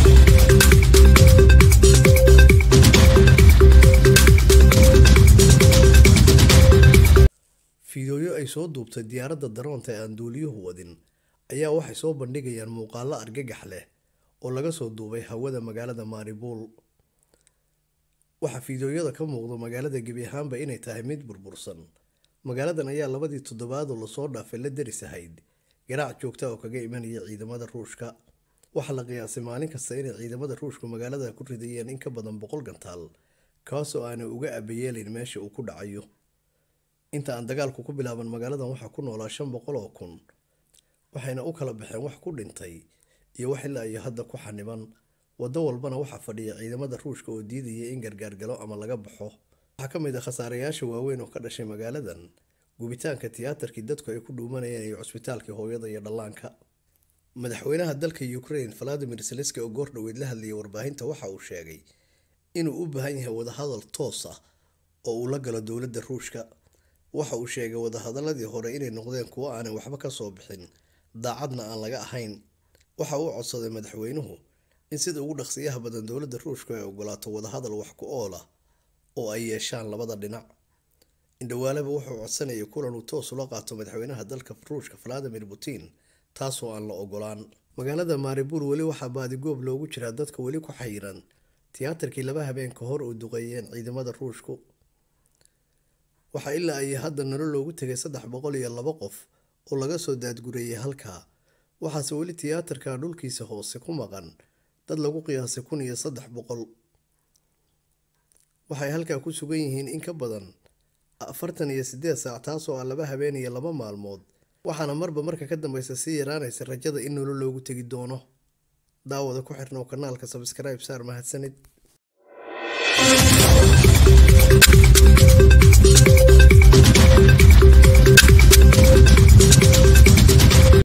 fiidooyo ay soo duubtay diyaaradda daroonta ee aan duuliyuhu wadin ayaa waxay soo bandhigayaan muuqaallo argagax leh oo laga soo duubay hawada magaalada maaribuul waxaa fiidooyada ka muuqda magaalada gebi ahaanba inay tahay mid burbursan magaaladan ayaa labadii toddobaadoo lasoo dhaafay la deris ahayd garaac joogta oo kaga imanaya ciidamada ruushka waxaa la qiyaasay maalin kasta inay ciidamada ruushku magaalada ku ridayeen in ka badan boqol gantaal kaasoo aanay uga abayeelayn meesha uu ku dhacayo inta aan dagaalku ku bilaaban magaaladan waxaa ku noolaa shan boqol oo kun waxayna u kala baxeen wax ku dhintay iyo wax ilaa iyo hadda ku xaniban waddo walbana waxaa fadhiya ciidamada ruushka oo diidaya in gargaargalo ama laga baxo waxaa ka mid ah khasaarayaasha waaweyn oo ka dhashay magaaladan gubitaanka tiyaatarkii dadku ay ku dhuumanayeen iyo cusbitaalkii hooyada iyo dhallaanka madaxweynaha dalka ukraine valadimir zelenski oo goor dhoweyd la hadlayay warbaahinta waxa uu sheegay inuu u baahan yahay wadahadal toos ah oo uu la galo dowladda ruushka waxa uu sheegay wadahadaladii hore inay noqdeen kuwo aanay waxba ka soo bixin daacadna aan laga ahayn waxa uu codsaday madaxweynuhu in sida ugu dhaqsiyaha badan dowladda ruushku ay ogolaato wadahadal wax ku ool ah oo ay yeeshaan labada dhinac indhawaaleba wuxuu codsanayay kulan uu toos ula qaato madaxweynaha dalka ruushka valadimir putin taasoo aan la ogolaan magaalada maaribuul weli waxaa baadigoob loogu jiraa dadka weli ku xayiran tiyaatarkii laba habeen ka hor uu duqeeyeen ciidamada ruushku waxaa ilaa ay hadda nalo loogu tegay saddex boqol iyo laba qof oo laga soo daadgureeyay halkaa waxaase weli tiyaatarka dhulkiisa hoose ku maqan dad lagu qiyaasay kun iyo saddex boqol waxay halkaa ku sugan yihiin in ka badan afartan iyo sideed saac taasoo ah laba habeen iyo laba maalmood waxaana marba marka ka dambeysa sii yaraanaysa rajada in nolo loogu tegi doono daawada ku xirnow kanaalka sabskribe saar mahadsanid